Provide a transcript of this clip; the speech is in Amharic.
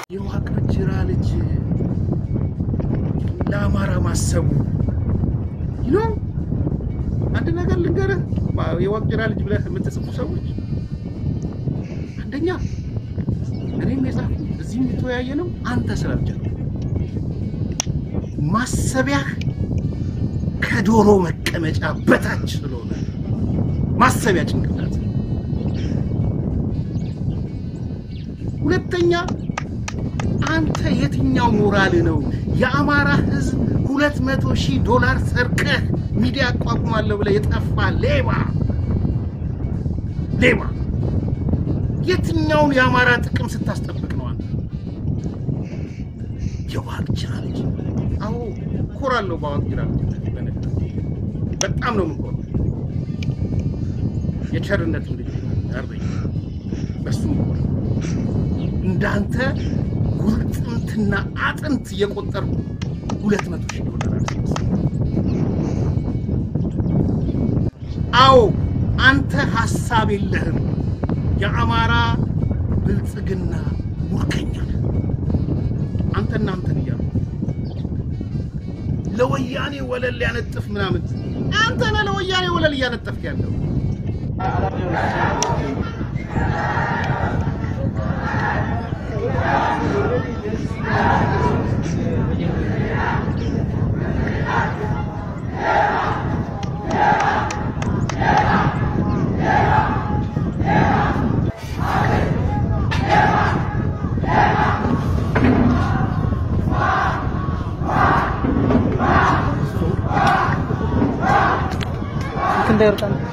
የዋቅጅራ ልጅ ለአማራ ማሰቡ ይኖ አንድ ነገር ልንገርህ፣ የዋቅጅራ ልጅ ብለህ የምትጽፉ ሰዎች አንደኛ እኔም የጻፍኩት እዚህም የተወያየ ነው። አንተ ስላልቻልክ ማሰቢያህ ከዶሮ መቀመጫ በታች ስለሆነ ማሰቢያ ጭንቅላት። ሁለተኛ አንተ የትኛው ሞራል ነው የአማራ ሕዝብ ሁለት መቶ ሺህ ዶላር ሰርቀህ ሚዲያ አቋቁማለሁ ብለህ የጠፋ ሌባ ሌባ የትኛውን የአማራ ጥቅም ስታስጠብቅ ነው አንተ? የዋቅጅራ ልጅ። አዎ እኮራለሁ በዋቅጅራ ልጅ በነገር በጣም ነው የምኮራው። የቸርነትም ልጅ አርበኛ በሱ እኮራለሁ። እንዳንተ ጉልጥምትና አጥንት እየቆጠርኩ ሁለት መቶ ሺህ ዶላር አልሰበስብም። አዎ አንተ ሀሳብ የለህም። የአማራ ብልጽግና ሙርከኛ ነህ። አንተ እናንተን እያሉ ለወያኔ ወለል ሊያነጥፍ ምናምን አንተ ነህ ለወያኔ ወለል እያነጠፍክ ያለው። እንዳይወጣ ነው።